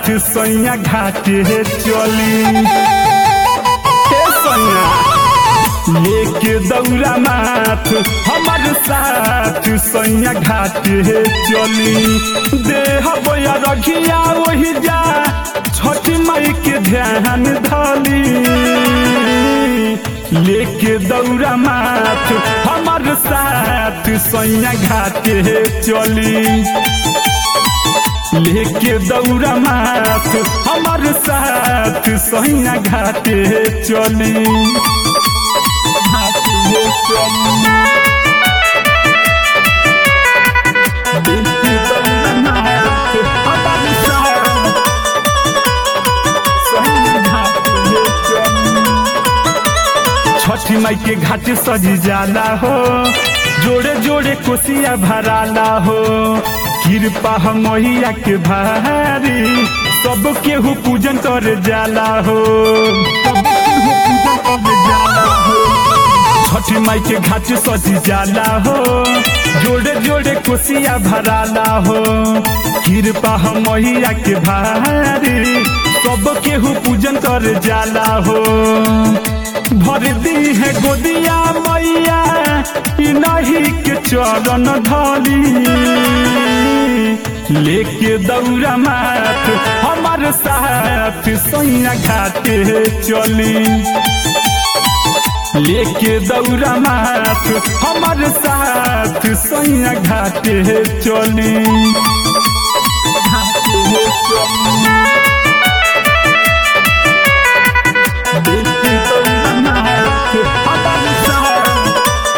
साथ सैया घाटे चली हे सैया लेके दौरा माथ हमार साथ सैया घाटे चली देह बोया रखिया वही जा छठी माई के ध्यान धली लेके दौरा माथ हमार साथ सैया घाटे चली लेके दौरा माथ हमार साथ सैया घाटे चली घाटे चली। लेके दौरा माथ हमार साथ सैया घाटे चली। छठी माई के घाट सजी जाला हो जोड़े जोड़े कोसिया भराला हो कृपा मैया के भारी सब केहू पूजन कर जाला हो सब केहू पूजन कर जाला हो। छठी माई के घाट सजी जाला हो जोड़े जोड़े कोसिया भराला हो कृपा मैया के भारी सब केहू पूजन कर जाला हो भर दी है गोदिया मैया ई नहीं के चरण धली लेके दौरा माथ हमार साथ सैया घाटे चली लेके दौरा माथ हमार साथ सैया घाटे चली घाटे चली लेके दौरा माथ हमार साथ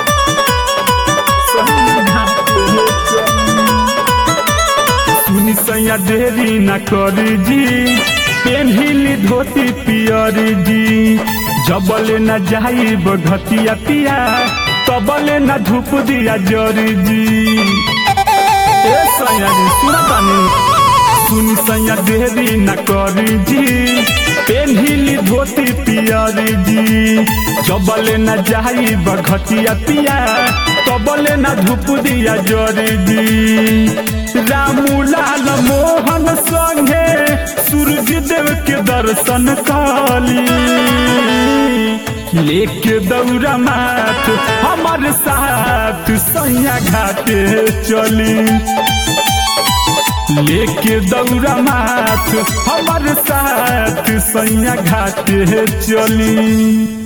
सैया घाटे चली सुनी सैया देरी न करी जी पेन्हिली धोती पियरी जी जबले न जाई बघतिया पिया तबले न धूप दिया जरी जी ए सैया जी सुना तानी सुनी सैया देरी न करी जी पेन्हिली धोती पियरी जी जबले न जाई बघतिया पिया तबले न धूप दिया जरी जी रामू लाल मोहन संगे सूरज देव के दर्शन काली लेके दौरा माथ हमार साथ सैया घाटे चली लेके दौरा माथ हमार साथ सैया घाटे चली